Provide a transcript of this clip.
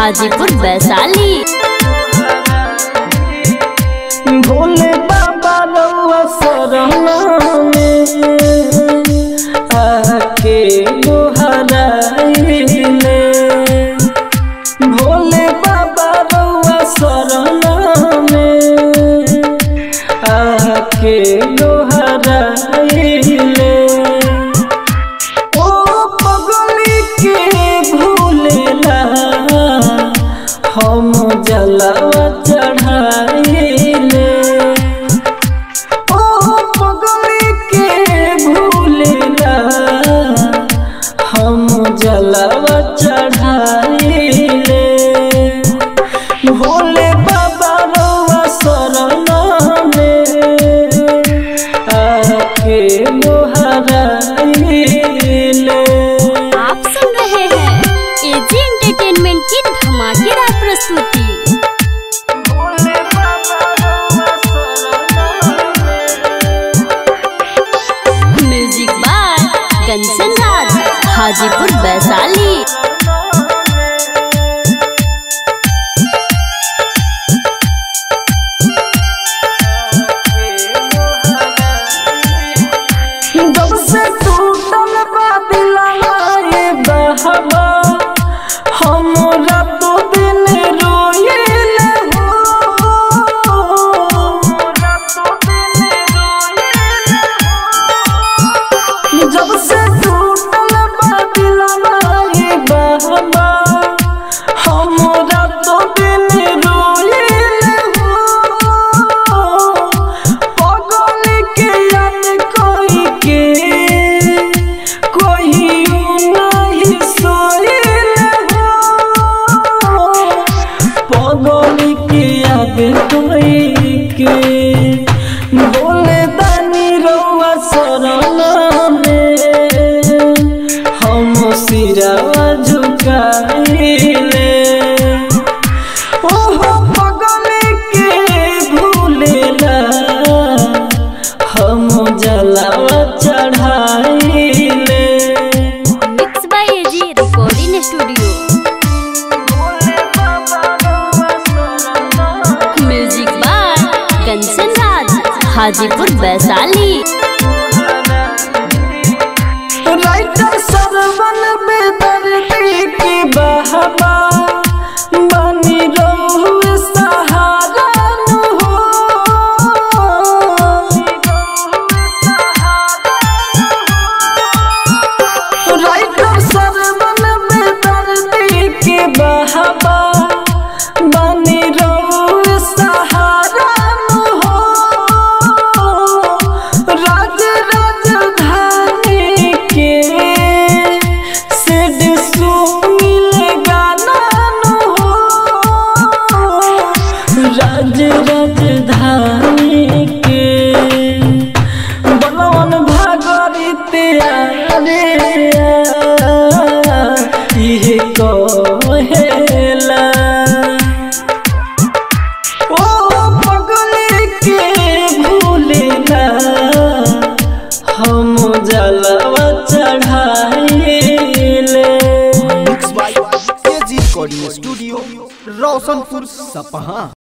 हाजीपुर वैशाली भोले बाबा रउआ शरणा में आके गोहराइले भोले बाबा रउआ शरणा में आके गोहराइले ओ पगली के भूलेला हम जलवा चढ़ाइले ओ पगली के भूलेला हम जलवा चढ़ाइले भोले बाबा रउआ शरणा में आके मोहराइले आप सुन रहे हैं एजी एंटरटेनमेंट की धमाकेदार प्रस्तुति भोले बाबा रउआ शरणा में म्यूजिक बाय कंचन राज हाजीपुर वैशाली जब से टूटल बा दिलवा ये बहवा हमरा तो दिन रोइले हो हमरा तो दिन रोइले हो जब से टूटल बा दिलवा ये बहवा हमरा तो दिन रोइले हो पगल के याद कोई के कोई नहीं सोइल हो पगल के याद कोई के बोले दानी रउआ शरणा में हम सिरवा झुकाइले ओहो पगल के भूलेला हम जलावा चढ़ाइले mix by AG recording studio music by Kanchan Raj Hajipur Vaishali writer Sarvan बेदर्दी के बहबा बनी रहू सहारा नु हो राइटर सरवन बेदर्दी के बहबा बनी रहू सहारा नु हो राज राजधानी के सेड सुमिल गाना नु हो राज राजधानी के बलवन भागरित रे इहे कहेला ओ पगल के भूलेला हम जलवा चढ़ाइले mix by AG recording studio Roshanpur सपहा